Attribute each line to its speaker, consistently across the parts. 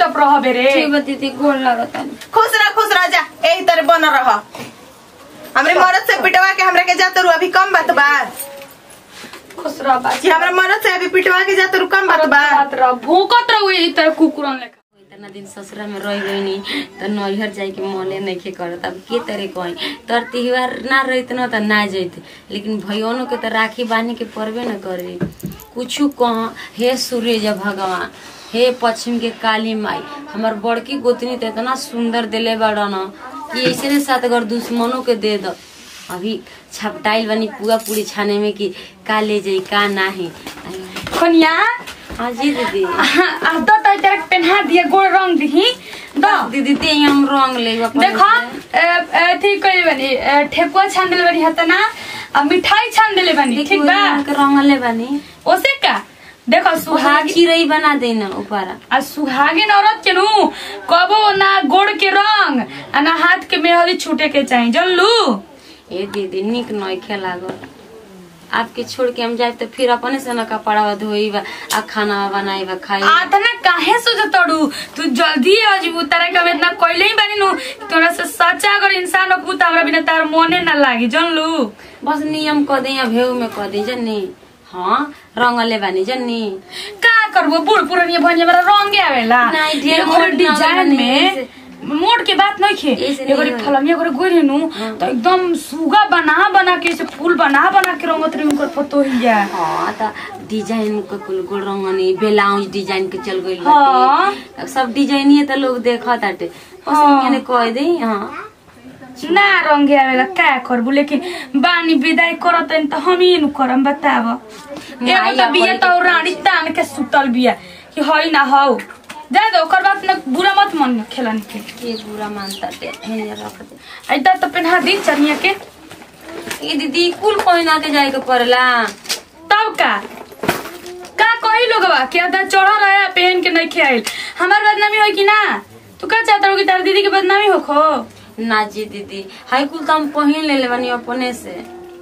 Speaker 1: चुपचाप रह बेरे
Speaker 2: ठीक बा दीदी गोल लागत है
Speaker 3: खुश रह खुश रह जा यही तरह बन रह हमरे मरद से पिटवा के हमरा के जात रू अभी कम बात बा
Speaker 1: खुश रह बात
Speaker 3: कि हमरा मरद से अभी पिटवा के जात रू कम बात बा
Speaker 1: बात रह भूकत रह ई तरह कुकुरन लेखा
Speaker 2: इतना दिन ससुरा में रह गईनी तो नैहर जाए के मने नहीं के करत अब के तरह कहीं तोर त्योहार ना रहित न तो ना जैत लेकिन भैयोनों के तो राखी बांधे के परबे न करे कुछ कह हे सूर्य भगवान हे पश्चिम के काली माई हमार बड़की गोतनी तो इतना सुंदर दिले बड़ा न कि ऐसे ने साथ अगर दुश्मनों के दे दो अभी छपटाइल बनी पूरा पूरी छाने में कि का ले जाई का नाही
Speaker 1: खनिया
Speaker 2: हाँ जी दीदी
Speaker 1: आ तो तो तेरा पेन्हा दिए गोल रंग दिही दो
Speaker 2: दीदी ते हम रंग ले
Speaker 1: देखो अथी कइले बनी ए, ठेकुआ छान देले बनी हतना आ मिठाई छान देले बनी ठीक बा
Speaker 2: रंगले बानी
Speaker 1: ओसे का देखो सुहागी
Speaker 2: चिरई बना देना ऊपर
Speaker 1: आ सुहागिन औरत के नु कबो ना गोड़ के रंग आ ना हाथ के मेहंदी छूटे के चाहिए जानलू
Speaker 2: ए दीदी निक नय लागल आपके छोड़ के हम जाए तो फिर अपने से न कपड़ा धोई आ खाना बनाई बा खाई
Speaker 1: आतना काहे सोचतड़ू तू जल्दी आ जीबू तारा के हम इतना कइले ही बानी नु तोरा से सच्चा अगर इंसान हो त हमरा बिना तार मोने ना लागी जानलू
Speaker 2: बस नियम क दे या भेऊ में क दे जन्नी हाँ रंगले बानी जन्नी
Speaker 1: का करबो बूढ़ पुरानी भनिया मेरा रंगे आवेला
Speaker 2: नहीं, ढेर
Speaker 1: एगो
Speaker 2: मोट ना
Speaker 1: डिजाइन
Speaker 2: बनी,
Speaker 1: में
Speaker 2: ऐसे-
Speaker 1: मोड़ के बात नहीं खे
Speaker 2: ऐसे
Speaker 1: एगो
Speaker 2: नहीं होई।
Speaker 1: फलमिया करे गोरी नु तो एकदम सुगा बना बना के ऐसे फूल बना बना के रंगत रही उनकर फोटो ही जा
Speaker 2: हाँ त डिजाइन के कुल गोल रंगनी ब्लाउज डिजाइन के चल गइल
Speaker 1: हाँ।
Speaker 2: बाटे सब डिजाइन ही त लोग देखत आटे बस
Speaker 1: हाँ।
Speaker 2: मैंने कह दे हाँ
Speaker 1: ना रंगे आवेला का करबू लेकिन बानी विदाई करत हन त हम ही नु करम बताव
Speaker 2: नहीं,
Speaker 1: एगो त
Speaker 2: अब
Speaker 1: बिया
Speaker 2: वही
Speaker 1: त रानी तान के सुतल बिया कि हई ना हौ जा दो ओकर बात न बुरा मत मन खेलन के
Speaker 2: के बुरा मानता टे हे रख दे
Speaker 1: ऐदा त पेन्हा दी चनिया के
Speaker 2: ए दीदी कुल पहिना के जाए के पड़ला
Speaker 1: तब का का कही लोगवा कि अदा चढ़ल रहे पहन के नहीं खेल हमार बदनामी होई कि ना तू का चाहता हो कि तार दीदी के बदनामी हो खो
Speaker 2: ना जी दीदी हाई कुल तो हम पहिन ले बानी अपने से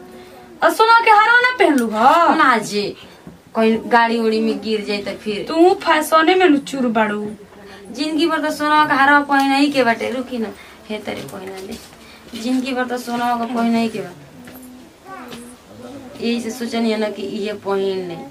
Speaker 1: और सुना के हरो ना पहनलू ह
Speaker 2: ना जी कहीं गाड़ी उड़ी में गिर जाए तो फिर
Speaker 1: तू फैशने में चूर बाड़ू
Speaker 2: जिंदगी भर तो सोना का हारा पहिना ही के बाटे रुकी ना हे तरे पहिना दे जिंदगी भर तो सोना का पहिना ही के बा यही से सोचनी है ना कि ये पहिन ले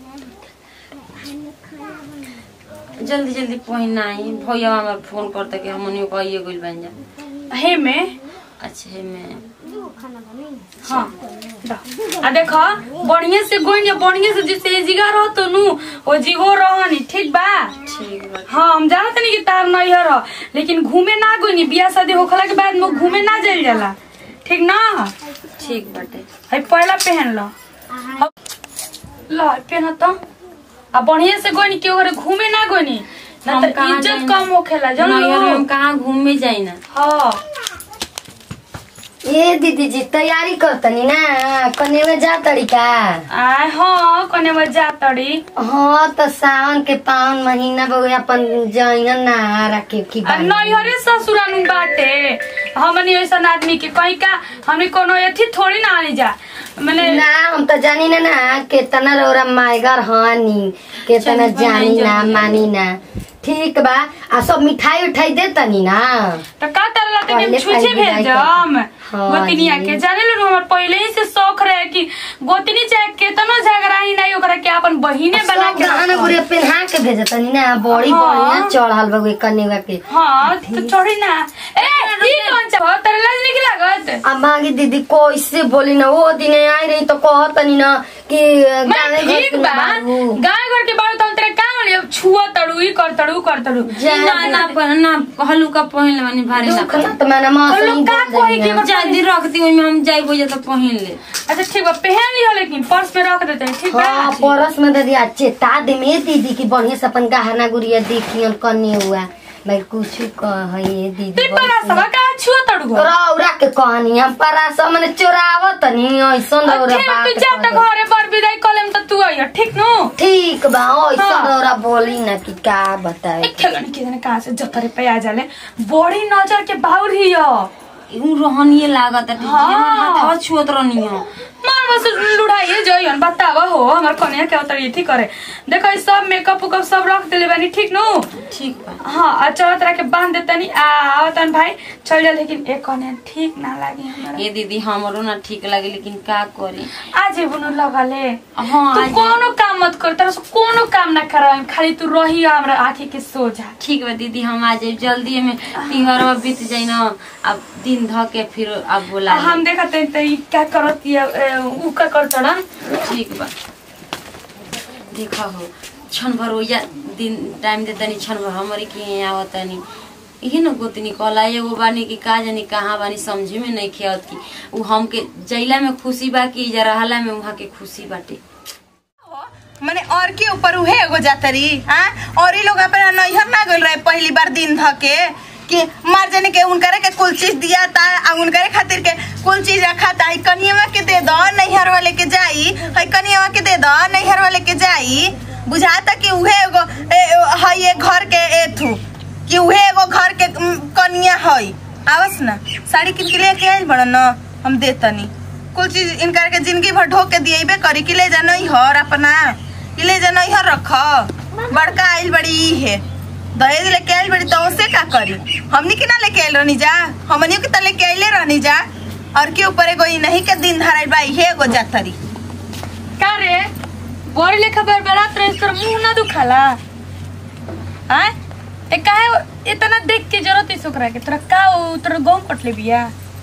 Speaker 2: जल्दी जल्दी पहिना आई भैया हमार फोन करता कि हमनी को आइए गइल बन जा
Speaker 1: हे में
Speaker 2: अच्छा है मैं
Speaker 1: हाँ दा। आ देखो बढ़िया से गोइन या बढ़िया से जैसे ये जिगा रहो तो नु वो जिगो रहनी ठीक बा
Speaker 2: ठीक बा
Speaker 1: हाँ हम जानत नहीं कि तार नहीं रह लेकिन घूमे ना गोइनी बियाह शादी होखला के बाद में घूमे ना जाइल जाला ठीक ना
Speaker 2: ठीक बाटे
Speaker 1: है पहला पहन लो लो पहन तो आ बढ़िया से गोइनी केहू घरे घूमे ना गोइनी ना
Speaker 2: हम
Speaker 1: तो
Speaker 2: कहाँ
Speaker 1: इज्जत
Speaker 2: जाइनी?
Speaker 1: कम होखेला जान
Speaker 2: नैहर में हम
Speaker 1: लो
Speaker 2: कहाँ घूमे जाई ना
Speaker 1: हाँ
Speaker 4: ए दीदी जी तैयारी करतनी ना कनेवे जा तरीका
Speaker 1: आय हाँ कने बजा तड़ी
Speaker 4: हाँ तो सावन के पावन महीना बहु अपन जइहन ना रखे की
Speaker 1: आ
Speaker 4: बानी।
Speaker 1: नैहरे ससुरानु बाटे हमनी ऐसन आदमी के कहीं का हमनी कोनो एथी थोड़ी ना आनी जा मैंने
Speaker 4: ना हम तो जानी ना ना केतना रौरा मायगर हानी केतना
Speaker 2: चल,
Speaker 4: जानी
Speaker 2: बनाई
Speaker 4: ना
Speaker 2: जल्दी।
Speaker 4: मानी ना ठीक बा आ सब मिठाई उठाई दे तनी ना
Speaker 1: तो का तरला के
Speaker 4: पहले
Speaker 1: छुछे
Speaker 4: पहले
Speaker 1: भेज
Speaker 4: विदाई
Speaker 1: दम
Speaker 4: हाँ
Speaker 1: गोतनिया
Speaker 4: जी।
Speaker 1: के जाने लो हमर पहले ही से शौक रहे कि गोतनी चाहे केतनो झगड़ा ही नहीं ओकरा के अपन बहिने बना
Speaker 4: सब
Speaker 1: के
Speaker 4: गहना
Speaker 1: रखो।
Speaker 4: गुड़िया पहना के भेज तनी ना बड़ी
Speaker 1: हाँ।
Speaker 4: बढ़िया चढ़ल बा कनेवा के
Speaker 1: हाँ तो छोड़ी ना ए ई कौन चा तेरे लाज नहीं लागत
Speaker 4: अब मांगी दीदी कैसे बोली ना वो दिन आई रही तो कहतनी ना कि
Speaker 1: मैं
Speaker 4: गाने घर
Speaker 1: ठीक
Speaker 4: के
Speaker 1: बा
Speaker 4: बाबू
Speaker 1: गाय घर के बाड़ू तो हम तेरे का मानी अब छुआ तड़ू ई कर तड़ू कर तड़ू
Speaker 4: जा
Speaker 2: ना ना पर ना हल्का पहिन ले बानी भारी ना
Speaker 4: दुख ना तो मैंने माँ
Speaker 1: और
Speaker 4: से
Speaker 1: लोग
Speaker 4: ही
Speaker 1: का
Speaker 4: बोल
Speaker 1: कोई
Speaker 4: देनी
Speaker 1: के
Speaker 4: है।
Speaker 2: जल्दी रख दी ओइमे हम जाई बोझे तो पहिन ले
Speaker 1: अच्छा ठीक बा पहन लियो लेकिन पर्स में रख देते हैं ठीक बा
Speaker 4: हाँ परस में दे दिया चेता दे में दीदी की बढ़िया से अपन गहना गुड़िया देखियन कन्या हुआ भाई कुछ कह ये
Speaker 1: तू
Speaker 4: दीदी
Speaker 1: परा सब का छुआ तड़ू हो
Speaker 4: रौरा के कहानी हम परास मैंने चोरावत नहीं ऐसन रौरा
Speaker 1: ठीक
Speaker 4: बात
Speaker 1: तू जा त
Speaker 4: कह
Speaker 1: घरे बर विदाई कलेम त तू आइयो ठीक नु
Speaker 4: ठीक बा ऐसन
Speaker 1: हाँ।
Speaker 4: रौरा बोली ना कि का बताए
Speaker 1: एक खेलन के जने कहां से जतरे पे आ जाले बड़ी नजर के बाउर हियो
Speaker 2: उ रहनिए लागत है
Speaker 1: हाँ।
Speaker 2: हमर हाथ छुअत रहनी हो
Speaker 1: मार बस लुढ़ाइए जइयन बतावा हो हमर कन्या के उतर थी करे देखो ई सब मेकअप उकअप सब रख देले बानी ठीक नु
Speaker 2: ठीक बा
Speaker 1: हाँ आ चलो तरह के बांध देतनी आ आवतन भाई चल जा लेकिन एक कन्या ठीक ना लागी हमरा
Speaker 2: ये दीदी हमरो ना ठीक लगे लेकिन का करी
Speaker 1: आज बुनु लगा ले
Speaker 2: हाँ
Speaker 1: तू
Speaker 2: आज-
Speaker 1: कोनो काम मत कर तेरा से कोनो काम ना कराएं खाली तू रही हमरा आंखी के सोझा
Speaker 2: ठीक बा दीदी हम आ जाए जल्दी में तिहार बीत जाए ना अब दिन ध के फिर अब बोला लेब।
Speaker 1: हम देखते हैं तो ई क्या करत ये उ का कर चढ़न
Speaker 2: ठीक बा देखा हो क्षण भर या दिन टाइम दे तनी क्षण भर हमारे के यहाँ आवतनी इहे न गोतनी कहला एगो बानी कि का जानी कहाँ बानी समझे में नहीं खेत की उ हमके जैला में खुशी बा कि इजा रहला में वहाँ के खुशी बाटे
Speaker 3: मने और के ऊपर उहे एगो जातरी हाँ और ही लोग अपन नैहर ना गइल रहे पहली बार दिन ध के कि मार जाने के उनकरे के कुल चीज दिया था आ उनकरे खातिर के कुल चीज रखा था कनियवा के दे दो नैहर वाले के जाई है कनियवा के दे दो नैहर वाले के जाई बुझाता कि उहे एगो है ये घर के एथू कि उहे एगो घर के उम, कनिया है आवस ना साड़ी किन के लेके आइल बड़ न हम देतनी कुल चीज इनकर के जिंदगी भर ढोक के दिएबे करी कि ले जा नहीं हर अपना कि ले जा नहीं हर रख बड़का आइल बड़ी ई है दहेज लेके आइल बड़ी तो से का करी हमनी के ना लेके आइल रहनी जा हमनी के तो लेके आइले रहनी जा और के ऊपर एगो ई नहीं के दिन धराइल बा इहे एगो जातरी
Speaker 1: का रे बड़ी लेखा बरबरात रहे तोर मुंह ना दुखाला आय ए काहे इतना देख के जरूरत है सोकरा के तोरा का उ तोरा गांव कटले बिया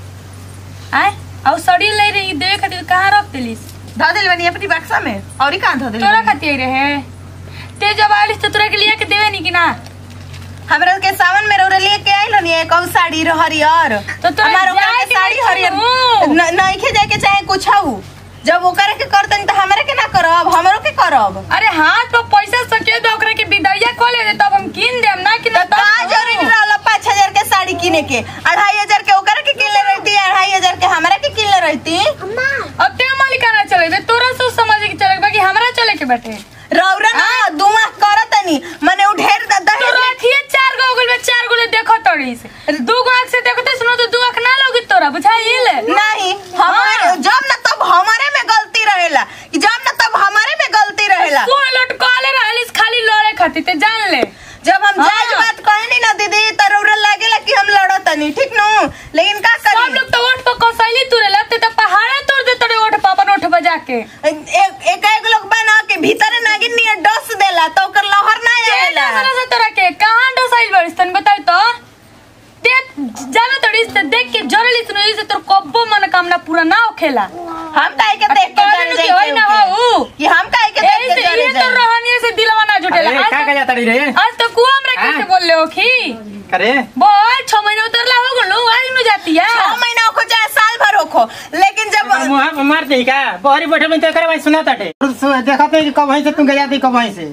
Speaker 1: आय औ सड़ी ले रही देवे खातिर कहाँ रख देलिस
Speaker 3: ध दिल बनी अपनी बक्सा में और ही कहाँ ध दिल
Speaker 1: तोरा खातिर रहे ते जब आलिस तो तोरा के लिए के देवे नहीं कि ना
Speaker 3: हमरा के सावन में रौरा लेके आइल रहनी एक और साड़ी र हरियर
Speaker 1: तो तोरा
Speaker 3: हमार ओकरा
Speaker 1: जाए
Speaker 3: के
Speaker 1: के
Speaker 3: साड़ी
Speaker 1: नहीं
Speaker 3: हरियर
Speaker 1: छनु।
Speaker 3: न- नइखे जाए के चाहे कुछ हऊ जब ओकरे के करतन त हमरे के ना करब हमरो के करब
Speaker 1: अरे हाथ पर पैसा सके तो ओकरा के विदैया कॉल ले तब हम कीन देम ना कि ना
Speaker 3: का जरूरी रहला पाँच हजार के साड़ी किने के अढ़ाई हजार के ओकरा के किनले रहती अढ़ाई हजार के हमरा के किनले रहती
Speaker 1: अब ते मालिकाना चले तोरा सोच समझ के चले बाकी हमरा चले के बैठे
Speaker 3: रौरा ना दुआ करतनी मने उ ढेर द-
Speaker 1: तो
Speaker 3: दहेज ले-
Speaker 1: रखिए चार गो उगल में चार गो ले देखो तड़ी से दू गो आंख से देखते सुनो तो दू आंख ना लोगी तोरा बुझाइल
Speaker 3: नहीं हमारे जब ना तब हमारे में गलती रहेला कि जब ना तब हमारे में गलती रहेला
Speaker 1: सुन लट कॉले रहलिस खाली लड़े खातिर ते जान ले
Speaker 3: जब हम
Speaker 1: हाँ।
Speaker 3: जायज बात कहनी ना दीदी त रौरा लागेला कि हम लड़तनी ठीक नु लेकिन का
Speaker 1: सब
Speaker 3: करी
Speaker 1: लोग तो ओठ पर कसैली तुरे लगते तो पहाड़े तोड़ दे तोरे ओठ पर अपन ओठ बजा के
Speaker 3: एक एक एक लोग बना के भीतर नागिन नियर डस देला तो ओकर लहर ना आवेला
Speaker 1: केतना से तोरा के कहां डसाइल बड़िस तन बताई तो देख जानो तड़ी से देख के जरली सुनो इसे तोर कब्बो मनोकामना पूरा ना होखेला
Speaker 3: हम काहे के देख के
Speaker 1: कहले
Speaker 3: जल
Speaker 1: नु कि होई ना
Speaker 3: जाए
Speaker 1: हो
Speaker 3: कि हम काहे के देख
Speaker 1: ऐसे
Speaker 3: के जल
Speaker 1: ये तो
Speaker 3: जाए
Speaker 1: रहनी से दिलवा ना जुटेला
Speaker 5: अरे
Speaker 1: आज
Speaker 5: का
Speaker 1: तक-
Speaker 5: का जाता रे
Speaker 1: आज तो कुआ हमरा कैसे
Speaker 5: हाँ?
Speaker 1: बोल ले हो खी
Speaker 5: करे
Speaker 1: बोल छह महीने उतरला हो गलो आज नु जाती है
Speaker 3: छह महीना होखो चाहे साल भर होखो लेकिन जब
Speaker 5: मुहा पे मार दे का बहरी बैठे में तो करे भाई सुना ताटे देखत है कि कब वहीं से तुम गया थी कब वहीं से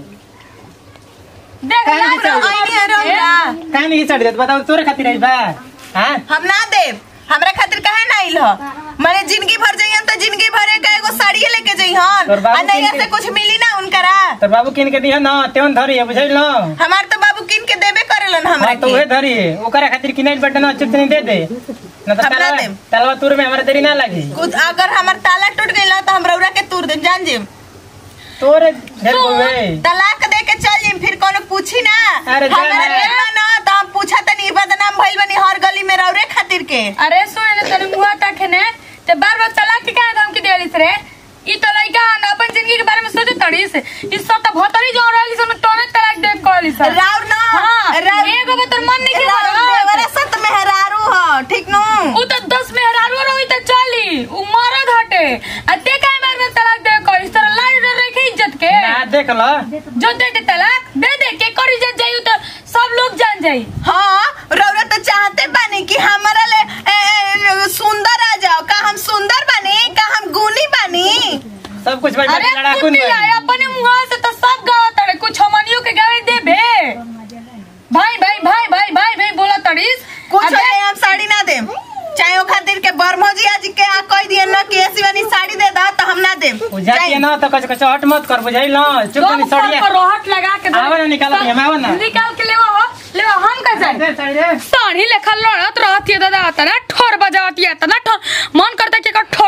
Speaker 1: देख
Speaker 5: काहे
Speaker 1: लाज
Speaker 5: नहीं चल
Speaker 1: रहो।
Speaker 3: आईनी है रौरा
Speaker 5: काहे नहीं चढ़ देत बताओ तोरे खातिर आई बा हां
Speaker 3: हम ना देब हमरा खातिर काहे ना आइल ह माने जिंदगी भर जइहन त जिंदगी भर एक एगो साड़ी लेके जइहन
Speaker 5: तोर बाबू
Speaker 3: आ नैया
Speaker 5: किन
Speaker 3: से
Speaker 5: के-
Speaker 3: कुछ मिली ना उनकरा
Speaker 5: तो बाबू किन के दिया ना तेवन धरी है बुझल ना
Speaker 3: हमार तो बाबू किन के देबे करेलन हमरा
Speaker 5: हाँ तो
Speaker 3: के
Speaker 5: वही धरी है ओकरा खातिर किनाइल बटन अच्छे से नहीं दे दे ना तो
Speaker 3: हम ना
Speaker 5: तलवा
Speaker 3: देम।
Speaker 5: तलवा तुर में हमारा देरी ना लगी
Speaker 3: कुछ अगर हमार ताला टूट गइल ना त हम रौरा के तूर देम जान जेम
Speaker 5: तोरे ढेर बोलवे
Speaker 3: तलाक दे के चल जेम फिर कोनो पूछी ना
Speaker 5: अरे जा
Speaker 3: हमरा
Speaker 5: ना।
Speaker 3: के ना त हम पूछा तनी बदनाम भइल बनी हर गली में रौरे खातिर के
Speaker 1: अरे सुन ले तने मुहा तखने ते बार बार तलाक के काहे धमकी देलिस रे ई तो लइका न अपन जिंदगी के बारे में सोचे तड़ीस ई सब तो भतरी जो रहली सन तोने तलाक दे कहलिस
Speaker 3: राव ना
Speaker 1: हां
Speaker 3: राव-
Speaker 1: एगो बतर मन नहीं के
Speaker 3: राव देवरा सत मेहरारू ह ठीक नु
Speaker 1: उ तो 10 मेहरारू रही त चली उ मरद हटे आ ते काहे बार बार तलाक दे कहलिस तोरा लाज डर रखे इज्जत के
Speaker 5: ना देख लो
Speaker 1: जो दे दे तलाक दे दे के कर इज्जत जाई तो सब लोग जान जाई
Speaker 3: हाँ रौरा तो चाहते बानी कि हमारा ले ए, ए, सुंदर आ जाओ का हम सुंदर बानी का हम गुनी बानी
Speaker 5: सब कुछ भाई
Speaker 1: अरे
Speaker 5: लड़ाकू
Speaker 1: कुत्ती आए अपने मुहा से तो सब गावा तड़े कुछ हमनियों के गावे देबे भाई भाई भाई भाई भाई भाई बोला तड़ीस
Speaker 3: कुछ
Speaker 1: अबे,
Speaker 3: नहीं हम साड़ी ना देम चाहे ओ खातिर के बरमोजी आज के आ कह दिए ना कि ऐसी वाली साड़ी दे दा तो हम ना देम
Speaker 5: बुझाती है ना तो कुछ कुछ हट मत कर बुझाई ना चुप
Speaker 1: दो
Speaker 5: नहीं
Speaker 1: ऊपर
Speaker 5: सड़िया
Speaker 1: पर रोहट लगा के दे।
Speaker 5: आवा ना निकालो भैया, आवा ना।
Speaker 1: निकाल के लेवा हो लेवा हम का जाए
Speaker 5: दे साड़ी दे
Speaker 1: साड़ी लेखा लड़त रहती है दादा आता ना ठोर बजावती है ना ठोर मन करता कि एकर ठोरवे तुर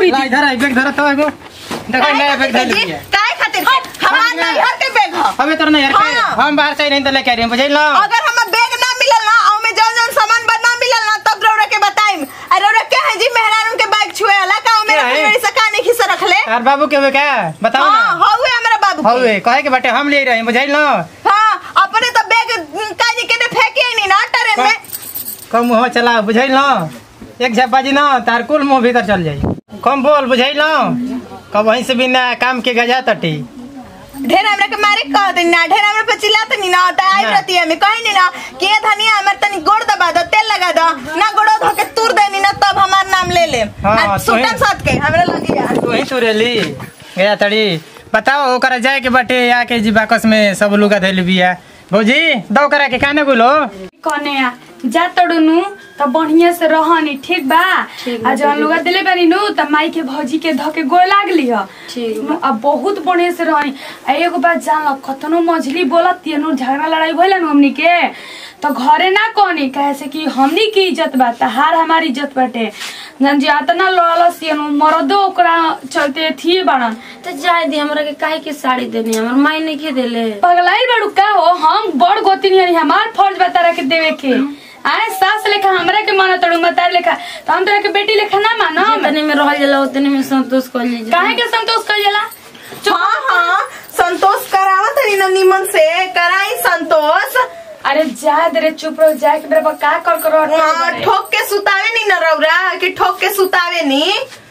Speaker 1: हुई
Speaker 5: ला इधर आई बैग धर तो एगो देखो नया बैग धर
Speaker 3: जी
Speaker 5: लिया
Speaker 3: काहे खातिर के हमार
Speaker 5: हाँ,
Speaker 3: नैहर के बैग ह
Speaker 5: हमें तो नहीं यार के
Speaker 3: हाँ।
Speaker 5: हम बाहर से नहीं तो लेके आ रहे हैं बुझे लो
Speaker 3: अगर हमें बैग ना मिलल ना और में जौन जौन सामान बा ना मिलल ना तब रौरा के बताइम अरे रौरा के है जी मेहरान के बैग छुए वाला का मेरा
Speaker 5: क्या है?
Speaker 3: फुलवड़ी से काने खिस रखले
Speaker 5: यार बाबू के हुए क्या बताओ
Speaker 3: हां
Speaker 5: ना
Speaker 3: हौवे हमरा बाबू के
Speaker 5: हवे कहे के बाटे हम ले रहे हैं बुझे लो
Speaker 3: हां अपने तो बैग काजी के ने फेंके ही नहीं ना ट्रेन में
Speaker 5: कम मुँह चला बुझे लो एक झप्पा जी ना तार कुल मुंह भीतर चल जाई कम बोल बुझे लो कब वहीं से बिना काम के गजा तटी
Speaker 3: ढेर हमरा के मारे कह दे ना ढेर हमरा पे चिल्लात नहीं ना त आई
Speaker 5: ना।
Speaker 3: रहती है मैं कहीं नहीं ना कि ये धनिया हमर तनी गोड़ दबा दो तेल लगा दो ना गोड़ो धो के तुर देनी ना तब हमार नाम ले ले
Speaker 5: हाँ,
Speaker 3: आ,
Speaker 5: तो
Speaker 3: सुटन
Speaker 5: है।
Speaker 3: साथ के हमरा लगी यार
Speaker 5: वहीं तो रेली गया तड़ी बताओ ओकरा जाए के बाटे आके जी बाकस में सब लुगा धैल बिया भौजी दो करा के काने बोलो
Speaker 1: कने आ जा तड़नु त बढ़िया से रहनी ठीक बा आ जवन लुगा दिले बानी नु त माई के भौजी के धके गोड़ लागली ह
Speaker 2: ठीक
Speaker 1: आ बहुत बढ़िया से रहनी आ एगो बात जान ल कतनो मझली बोलत तियनु झगड़ा लड़ाई भइला नु हमनी के त घरे ना कहनी कहे से कि हमनी की इज्जत बा तहार हमारी इज्जत बाटे जन जी अतना लड़लस तियनु मरदो ओकरा चलते थिए बाड़न
Speaker 2: तो जाए दी हमरा के काहे के साड़ी देनी हमर माई नहीं के देले
Speaker 1: पगलाइल बाड़ू का हो हम बड़ गोतिनी हनी हमार फर्ज बा तारा के देवे के आए सास लेखा हमरा के माना तड़ू मतार लेखा तो हम तोरा के बेटी लेखा ना मानो
Speaker 2: जितने में रहल जाला उतने में संतोष कर लीजिए
Speaker 1: काहे के संतोष कर जाला
Speaker 3: हाँ हाँ संतोष करावत रही ना निमन से कराई संतोष
Speaker 1: अरे जा दे रे चुप रहो जा के बराबर का कर कर रहो
Speaker 3: हाँ, ठोक के सुतावे नहीं ना रौरा कि ठोक के सुतावे नहीं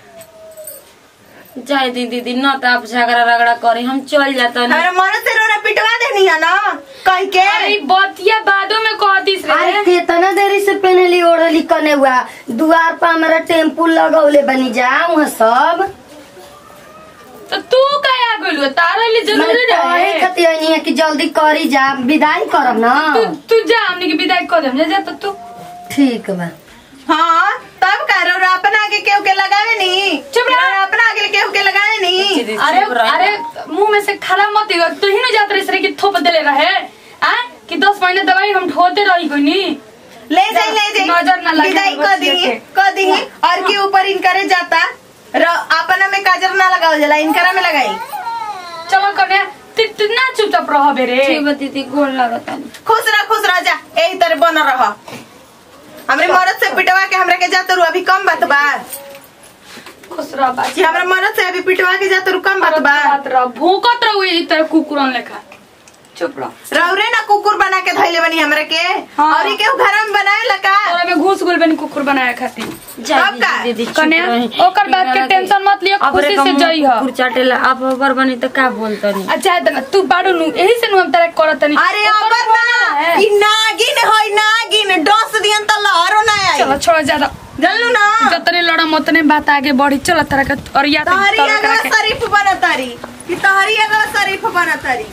Speaker 2: जाए दी दीदी न तो आप झगड़ा रगड़ा करे हम चल जाता
Speaker 3: हमारा मन से रोना पिटवा देनी है ना कह के
Speaker 1: अरे ई बतिया बादो में कहतीस
Speaker 4: अरे
Speaker 1: रे
Speaker 4: कितना देरी से पहनली ओढ़ली कने हुआ दुआर पर हमारा टेम्पू लगौले बनी जा वहाँ सब
Speaker 1: तो तू काहे आ गइल तारा लिए जरूरी
Speaker 4: मैंने कहे
Speaker 1: रहे
Speaker 4: खातिर नहीं है कि जल्दी करी जा विदाई करब ना
Speaker 1: तू तू जा हमनी के विदाई कर देम जा जा तो तू
Speaker 4: ठीक बा
Speaker 3: हाँ तब का रौरा अपना आगे केहू के लगावे नहीं
Speaker 1: चुप रह।
Speaker 3: रौरा अपना आगे केहू के लगावे नहीं
Speaker 2: दीदी,
Speaker 1: अरे
Speaker 2: चुप रह।
Speaker 1: अरे मुंह में से खाना मत दियो तू ही न जात रही सरे कि थोप देले रहे आ कि 10 महीने दवाई हम ढोते रही कोई नी
Speaker 3: ले जाई ले जाई
Speaker 1: नजर ना लगे
Speaker 3: विदाई कर
Speaker 1: बच्चे
Speaker 3: दी
Speaker 1: के।
Speaker 3: कर दी और के ऊपर इनकरे जाता र- अपना में काजर ना लगाओ जला इनकरा में लगाई
Speaker 1: चलो कन्या ति- तितना चुपचाप रह बेरे
Speaker 2: ठीक बा दीदी गोड़ लागता
Speaker 3: खुश रह खुश रह जा यही तरह बन रह हमरे मरद से पिटवा के हमरा के जात रू अभी कम बात बा
Speaker 1: खुश रह बात
Speaker 3: कि हमरा मरद से अभी पिटवा के जात रू कम बात बा
Speaker 1: बात रह भूकत रह ई तरह कुकुरन लेखा चुप रह
Speaker 3: रौरे ना कुकुर बना के धैले बनी हमरा के
Speaker 1: हाँ।
Speaker 3: और ई केहू घर में बनाए लका
Speaker 1: तोरा में घुस गुल बनी कुकुर बनाया खातिर
Speaker 3: अब का?
Speaker 2: दीदी चुप
Speaker 1: कन्या,
Speaker 2: रही।
Speaker 1: ओकर बात के टेंशन मत लियो,
Speaker 2: अब
Speaker 1: खुशी
Speaker 2: रे
Speaker 1: से
Speaker 2: कम
Speaker 1: जइह।
Speaker 2: कुकुर चाटेला आप अबर बनी तो का बोलता नहीं
Speaker 1: अच्छा दना तू बाड़ू नु यही से नु हम तेरा करत नहीं
Speaker 3: अरे अबर ना ई नागिन होई नागिन डस दियन त लहरो ना आई
Speaker 1: चलो छोड़ ज्यादा
Speaker 3: जानलू ना
Speaker 1: जतने लड़म उतने बात आगे बढ़ी चलो तरह का और या तो
Speaker 3: तहरी
Speaker 1: तरह
Speaker 3: अगला
Speaker 1: करा के
Speaker 3: शरीफ बनतारी कि तहरी अगला शरीफ बनतारी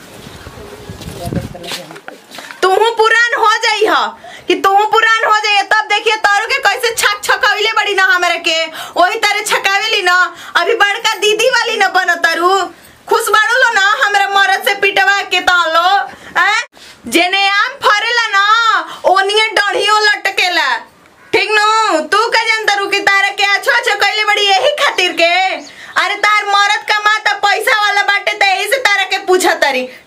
Speaker 3: तूहू पुरान हो जाई ह कि तूहू पुरान हो जाई तब देखिए तारू के कैसे छक छकविले बड़ी ना हमरे के वही तरह छकावेली ना अभी बड़का दीदी वाली ना बनतारू खुश बाड़ू लो ना हमरा मरद से पिटवा के तालो हैं जेने आम फरेला ना ओनिए डढ़ियो लटकेला ठीक नु तू का जानता रू कि तारा के अच्छो अच्छो कैले बड़ी यही खातिर के अरे तार मरद कमाता पैसा वाला बाटे त यही से तारा के पूछा तारी